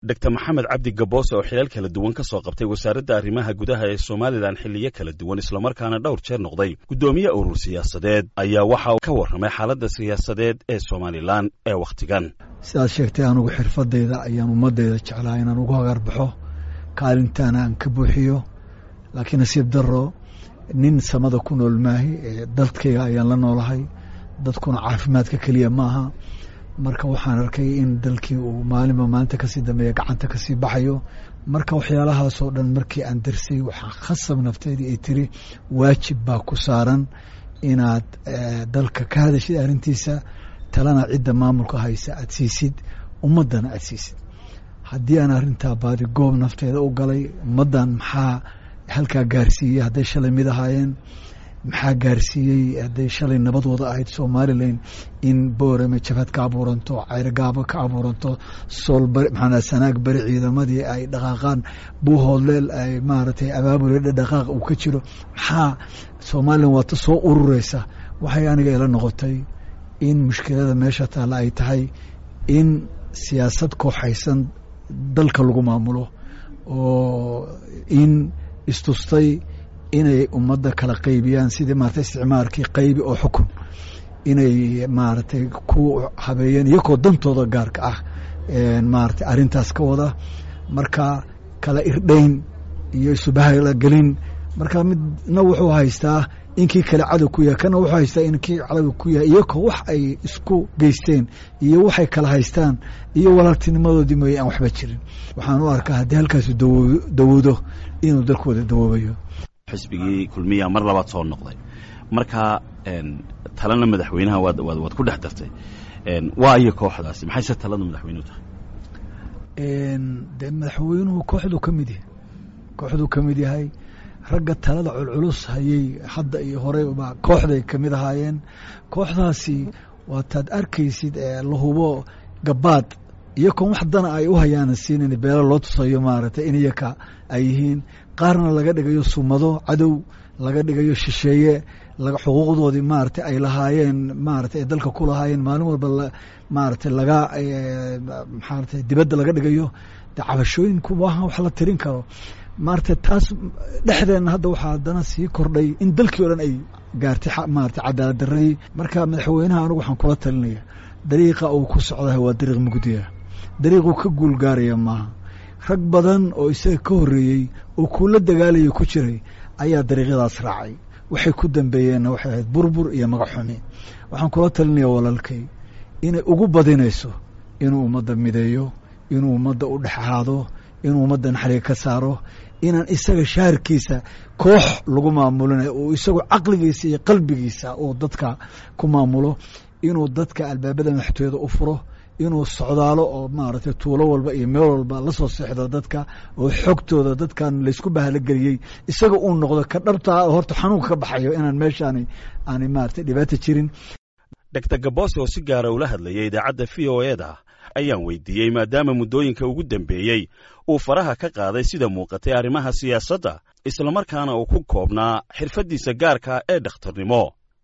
dor maxamed cabdi gaboose oo xilal kala duwan ka soo qabtay wasaaradda arrimaha gudaha ee somalilan xiliyo kala duwan islamarkaana dhowr jeer noqday guddoomiye urur siyaasadeed ayaa waxa uu ka warramay xaaladda siyaasadeed ee somalilan ee wakhtigan sidaad sheegtay anugu xirfadayda ayaan ummadayda jeclaa inaan ugu hagarbaxo kaalintaana aan ka buuxiyo laakiin nasiib daro nin samada ku nool maahi dalkayga ayaan la noolahay dadkuna caafimaadka keliya maaha marka waxaan arkay in dalkii uu maalinba maalinta kasii dambeeya gacanta kasii baxayo marka waxyaalahaasoo dhan markii aan darsay waxaa khasab nafteedii ay tiri waajib baa ku saaran inaad dalka ka hadashid arrintiisa talana cidda maamulka haysa aad siisid ummaddana aad siisid haddii aan arrintaa baadi goob nafteeda u galay ummaddan maxaa halkaa gaarsiiyey hadday shalay mid ahaayeen maxaa gaarsiiyey hadday shalay nabadooda ahayd somalilan in boorame jabhad ka abuuranto ceyrogaabo ka abuuranto soolbari maxaa sanaag beri ciidamadii ay dhaqaaqaan buuhoodleel ay maaragtay abaabule dhaqaaq uu ka jiro maxaa somalilan waata soo urureysa waxay aniga ila noqotay in mushkilada meesha taalla ay tahay in siyaasad kooxaysan dalka lagu maamulo oo in istustay inay ummadda kala qaybiyaan sidii maarata isticmaalkii qaybi oo xukun inay maaragtay ku habeeyeen iyakoo dantooda gaarka ah maarata arrintaas ka wada marka kala irdhayn iyo isubahala gelin marka midna wuxuu haystaa inkii kale cadow ku yahay kana wuxuu haystaa inkii cadow ku yahay iyakoo wax ay isku geysteen iyo waxay kala haystaan iyo walaaltinimadoodii mooye aan waxba jirin waxaan u arkaa haddii halkaasu dawoodo inuu dalkooda dawoobayo xisbigii kulmiya mar labaad soo noqday marka talana madaxweynaha waad waad ku dhex dartay waa iyo kooxdaasi maxayse talada madaxweynuhu tahay de madaxweynuhu kooxduu ka mid yahay kooxduu ka mid yahay ragga talada culculus hayey hadda iyo horey baa kooxday kamid ahaayeen kooxdaasi waataad arkaysid la hubo gabaad iyakoon wax dana ay u hayaanan siinin beelo loo tusayo maaragtay in iyaka ay yihiin qaarna laga dhigayo sumado cadow laga dhigayo shisheeye xuquuqdoodii maaragtay ay lahaayeen maaragtay ay dalka ku lahaayeen maalin walba maaragtay laga maxaarata dibadda laga dhigayo de cabashooyinku maaha wax la tirin karo maarata taas dhexdeenna hadda waxaa haddana sii kordhay in dalkii o dhan ay gaartay maarata cadaalad daradii marka madaxweynaha anigu waxaan kula talinaya dariiqa uu ku socdaha waa dariiq mugdiya dariiquu ka guul gaaraya maaha rag badan oo isaga ka horreeyey oo kuula dagaalaya ku jiray ayaa dariiqyadaas raacay waxay ku dambeeyeenna waxay ahayd burbur iyo magaxxumi waxaan kula talinaya walaalkay inay ugu badinayso inuu ummadda mideeyo inuu ummadda u dhex ahaado inuu ummadda naxliga ka saaro inaan isaga shaharkiisa koox lagu maamulinayo uu isagu caqligiisa iyo qalbigiisa uu dadka ku maamulo inuu dadka albaabada madaxtooyada u furo inuu socdaalo oo maaragtay tuulo walba iyo meel walba la soo seexdo dadka oo xogtooda dadkan laysku bahalogeliyey isaga uu noqdo ka dhabtaa horta xanuunka ka baxayo inaan meeshaani aanay maaragtay dhibaata jirin dor gaboose oo si gaara ula hadlayay idaacadda v o e da ayaan weydiiyey maadaama muddooyinka ugu dambeeyey uu faraha ka qaaday sida muuqatay arrimaha siyaasadda islamarkaana uu ku koobnaa xirfaddiisa gaarka ee dhakhtarnimo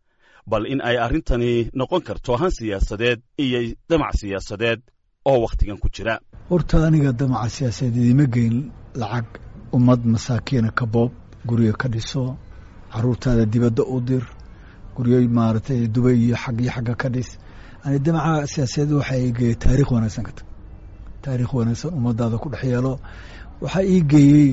bal in ay arrintani noqon karto han siyaasadeed iyo damac siyaasadeed oo wakhtigan ku jira horta aniga damaca siyaasadeed idiima geyn lacag ummad masaakiina ka boob guryo ka dhiso caruurtaada dibadda u dir guryo maaragtay dubay iyo xag iyo xagga ka dhis ani damaca siyaasadeed waxaa ii geeyey taarikh wanaagsan ka tag taarikh wanaagsan ummadaada ku dhex yeelo waxaa ii geeyey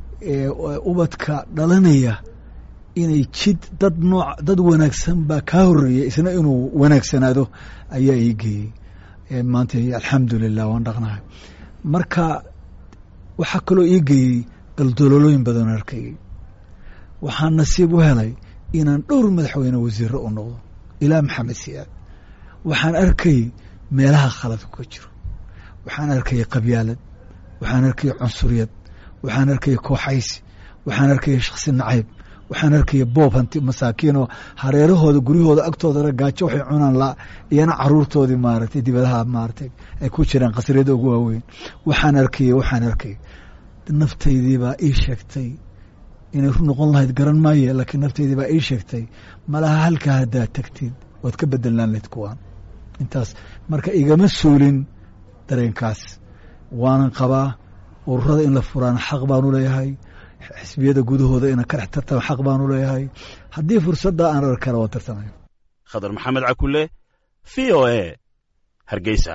ubadka dhalanaya inay jid dad nooc dad wanaagsan baa kaa horreeyay isna inuu wanaagsanaado ayaa ii geeyey maanta alxamdulilah waan dhaqnahay marka waxaa kaloo ii geeyey daldololooyin badan arkayay waxaan nasiib u helay inaan dhowr madaxweyne wasiiro u noqdo ilaa maxamed siyaad waxaan arkay meelaha khaladka ka jiro waxaan arkaya qabyaalad waxaan arkaya cunsuriyad waxaan arkaya kooxaysi waxaan arkaya shaksi nacayb waxaan arkaya boob hanti masaakiinoo hareerahooda guryahooda agtoodana gaajo waxay cunaan la iyana caruurtoodii maaragtay dibadaha maaragtay ay ku jiraan qasriyada ugu waaweyn waxaan arkaya waxaan arkaya naftaydii baa ii sheegtay inay ru noqon lahayd garan maaye laakiin naftaydii baa ii sheegtay malaha halkaa haddaad tagtid waad ka bedelaan lahayd kuwaan intaas marka igama suulin dareenkaas waanan qabaa ururada in la furaana xaq baanu leeyahay xisbiyada gudahooda ina ka dhex tartama xaq baanu leeyahay haddii fursadda aan arkana waa tartamaya khadar maxamed cakule v o e hargeysa